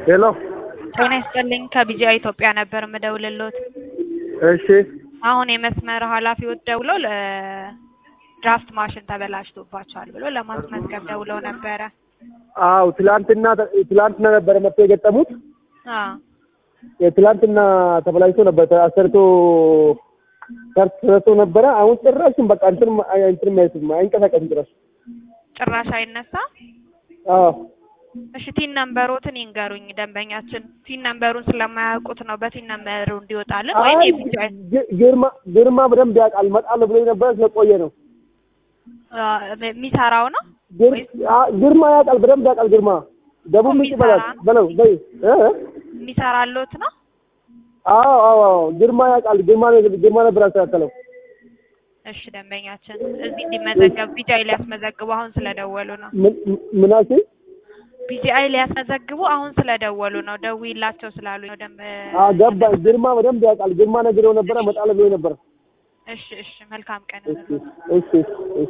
ሄሎ ጤና ይስጥልኝ ከቢጂአይ ኢትዮጵያ ነበር የምደውልልዎት። እሺ አሁን የመስመር ኃላፊዎች ደውለው ለድራፍት ማሽን ተበላሽቶባቸዋል ብሎ ለማስመዝገብ ደውለው ነበረ። አው ትላንትና ትላንትና ነበረ መጥቶ የገጠሙት አዎ የትላንትና ተበላሽቶ ነበር አሰርቶ ሰርቶ ነበረ። አሁን ጭራሽም በቃ እንትን እንትን ማይስም አይንቀሳቀስም ጭራሽ። ጭራሽ አይነሳ። አዎ እሺ ቲን ነምበሮትን ይንገሩኝ። ደንበኛችን ቲን ነምበሩን ስለማያውቁት ነው በቲን ነምበሩ እንዲወጣልን ወይም አይ የቢጂአይ ግ- ግርማ ግርማ በደንብ ያውቃል። እመጣለሁ ብሎኝ ነበረ ስለቆየ ነው። አ፣ የሚሰራው ነው ግር- አ- ግርማ ያውቃል፣ በደንብ ያውቃል። ግርማ ደቡብ ምንጭ በላት በለው በይ እ እ? የሚሰራሎት ነው። አዎ አዎ አዎ ግርማ ያውቃል። ግርማ ነው- ግርማ ነበር ያስተካከለው። እሺ ደንበኛችን እዚህ እንዲመዘገብ ቢጂአይ ሊያስመዘግቡ አሁን ስለደወሉ ነው። ምን ምን አልሽኝ? ቢጂአይ ሊያስመዘግቡ አሁን ስለደወሉ ነው። ደውይላቸው ስላሉ ነው። ደም አዎ ገባኝ። ግርማ በደንብ ያውቃል። ግርማ ነግሬው ነበረ እመጣለሁ ብሎኝ ነበረ። እሺ እሺ መልካም ቀን እሺ እሺ እሺ